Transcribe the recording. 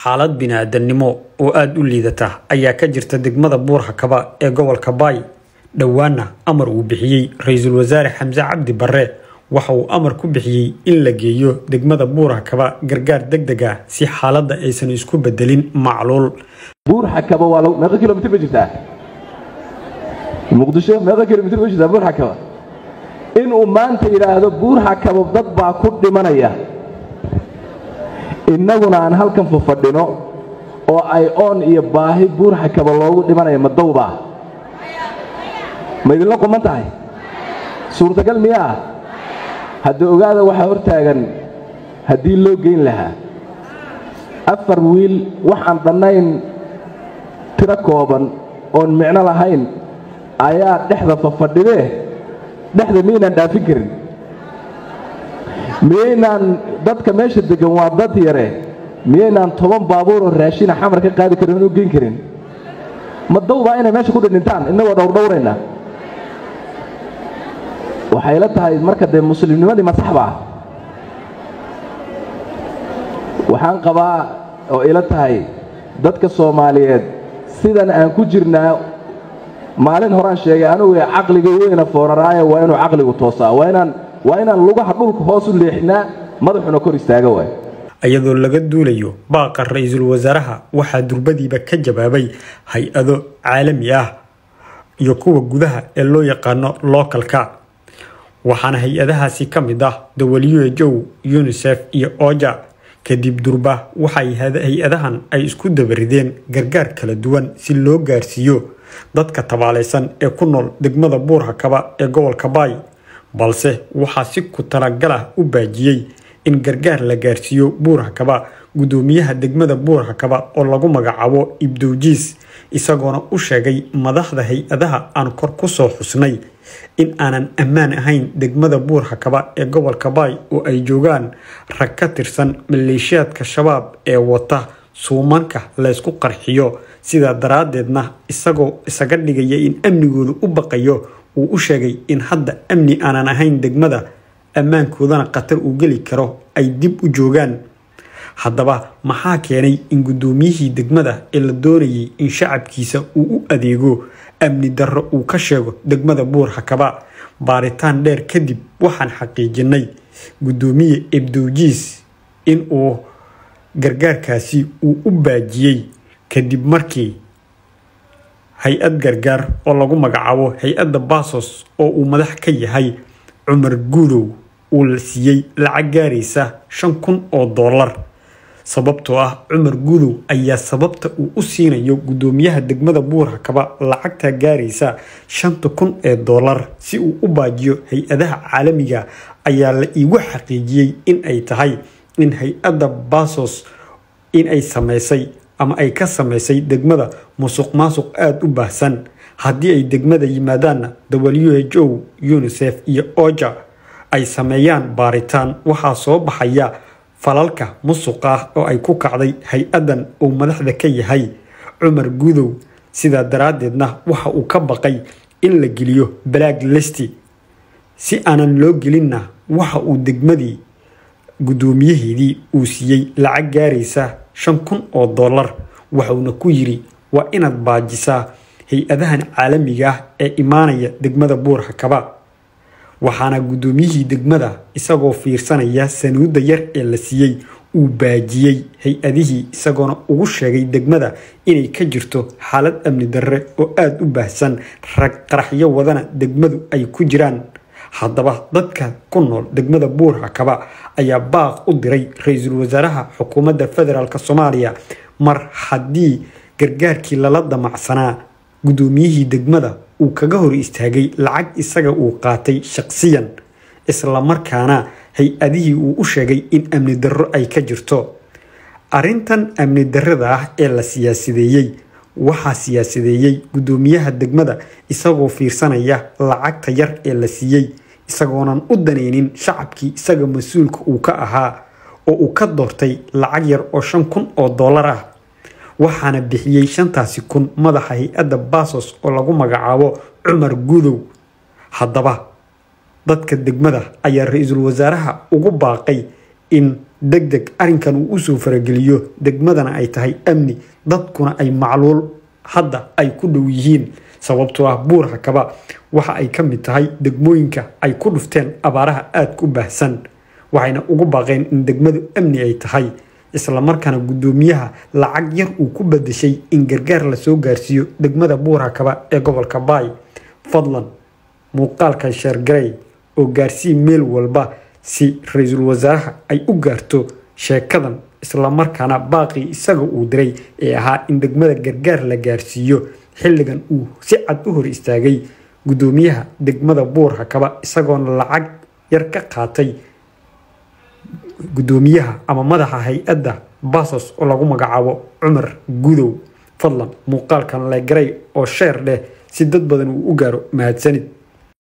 xaalad bini-aadamnimo oo aada u liidata ayaa ka jirta degmada buur-hakaba ee gobolka baay dhowaana amar uu bixiyey ra-iisul wasaare xamse cabdi barre waxa uu amar ku bixiyey in la geeyo degmada buur-hakaba gargaar deg deg ah si xaaladda aysan isku bedelin macluul buur-hakaba waa meeqa kilomitr ba jirtaa muqdisho meeqa kilomitr ba jirtaa buur-hakaba inuu maanta yidhaahdo buur-hakaba dad baa ku dhimanaya innaguna aan halkan fafadhino oo ay oon iyo baahi buur-hakaba loogu dhimanaya ma dawbaa ma idinla quman tahay suurtagal miyaa hadda ogaada waxaa hor taagan haddii loo geyn lahaa afar wiil waxaan dhannayn tiro kooban oon micno lahayn ayaa dhexda fafadhidee dhexda miyaynaan dhaafin karin miyaynaan dadka meesha deggan waa dad yare miyaynaan toban baabuuroo raashina xamar ka qaadi karin u geyn karin ma dawbaa inay meesha ku dhidhintaan innagoo dhowrdhowrayna waxay la tahay marka dee muslimnimadii masaxba ah waxaan qabaa oo ila tahay dadka soomaaliyeed sidan aan ku jirnaa maalin horaan sheegay anugu caqliga weyna fooraraayo waa inuu caqligu toosaa waa inaan waa inaan lugaha dhulka hoos u leexinaa madaxuna kor istaaga waay iyadoo laga duulayo baaqa ra-iisul wasaaraha waxaa durbadiiba ka jawaabay hay-ado caalami ah iyo kuwa gudaha ee loo yaqaano lookalka waxaana hay-adahaasi ka mid ah w h o unisef iyo oja kadib durba waxay hay-adahan ay isku dabarideen gargaar kala duwan si loo gaarsiiyo dadka tabaalaysan ee ku nool degmada buur-hakaba ee gobolka baay balse waxaa si ku talagalah u baajiyey in gargaar la gaarsiiyo buur-hakaba guddoomiyaha degmada buur-hakaba oo lagu magacaabo ibdowjiis isagoona u sheegay madaxda hay-adaha aan kor ku soo xusnay in aanan ammaan ahayn degmada buur-hakaba ee gobolka baay oo ay joogaan rag ka tirsan maleeshiyaadka shabaab ee wata suumanka laysku qarxiyo sidaa daraaddeedna isagoo isaga dhigaya in amnigooda u baqayo uu u sheegay in hadda amni aanan ahayn degmada ammaankoodana khatar uu geli karo ay dib u joogaan haddaba maxaa keenay in guddoomiyihii degmada ee la doonayay in shacabkiisa uu u adeego amni darro uu ka sheego degmada buur-hakaba baaritaan dheer kadib waxaan xaqiijinay guddoomiye ebdowjiis in uu gargaarkaasi uu u baajiyey kadib markii hay-ad gargaar oo lagu magacaabo hay-adda baasos oo uu madax ka yahay cumar guudow uu la siiyey lacag gaaraysa shan kun oo dollar sababtoo ah cumar guudow ayaa sababta uu u siinayo guddoomiyaha degmada buur-hakaba lacagta gaaraysa shanta kun ee dollar si uu u baajiyo hay-adaha caalamiga ayaa la iigu xaqiijiyey in ay tahay in hay-adda baasos in ay samaysay ama ay ka samaysay degmada musuq maasuq aada u baahsan haddii ay degmada yimaadaanna w h o unisef iyo oja ay sameeyaan baaritaan waxaa soo baxaya falalka musuqa ah oo ay ku kacday hay-addan uu madaxda ka yahay cumar gudow sidaa daraaddeedna waxa uu ka baqay in la geliyo black listi si aanan loo gelinna waxa uu degmadii guddoomiyaheedii uu siiyey lacag gaaraysa shan kun oo dollar waxuuna ku yidhi waa inaad baajisaa hay-adahan caalamiga ah ee imaanaya degmada buur-hakaba waxaana guddoomiyihii degmada isagoo fiirsanaya sanuudda yar ee la siiyey uu baajiyey hay-adihii isagoona ugu sheegay degmada inay ka jirto xaalad amni darre oo aada u baahsan rag qaraxyo wadana degmadu ay ku jiraan haddaba dadka ku nool degmada buur-hakaba ayaa baaq u diray ra-iisul wasaaraha xukuumadda federaalk soomaaliya mar haddii gargaarkii lala damacsanaa guddoomiyihii degmada uu kaga hor istaagay lacag isaga uu qaatay shaqsiyan islamarkaana hay-adihii uu u sheegay in amni darro ay ka jirto arrintan amni darrada ah ee la siyaasideeyey waxaa siyaasideeyey guddoomiyaha degmada isagoo fiirsanaya lacagta yar ee la siiyey isagoonan u danaynin shacabkii isaga mas-uulka uu ka ahaa oo uu ka doortay lacag yar oo shan kun oo dollar ah waxaana bixiyey shantaasi kun madaxa hay-adda baasos oo lagu magacaabo cumar gudow haddaba dadka degmada ayaa ra-iisul wasaaraha ugu baaqay in deg deg arrinkan uu usoo farageliyo degmadana ay tahay amni dadkuna ay macluul hadda ay ku dhow yihiin sababtoo ah buur hakaba waxa ay ka mid tahay degmooyinka ay ku dhufteen abaaraha aadka u baahsan waxayna ugu baaqeen in degmadu amni ay tahay islamarkaana guddoomiyaha lacag yar uu ku badashay in gargaar lasoo gaarsiiyo degmada buur hakaba ee gobolka baay fadlan muuqaalkan sheergarey oo gaarsii meel walba si ra-iisul wasaaraha ay u gaarto sheekadan islamarkaana baaqii isaga uu diray ee ahaa in degmada gargaar la gaarsiiyo xilligan uu si cad u hor istaagay guddoomiyaha degmada buur hakaba isagoona lacag yar ka qaatay guddoomiyaha ama madaxa hay-adda basos oo lagu magacaabo cumar gudow fadlan muuqaalkan legaray oo sheer dheh si dad badan uu u gaaro mahadsanid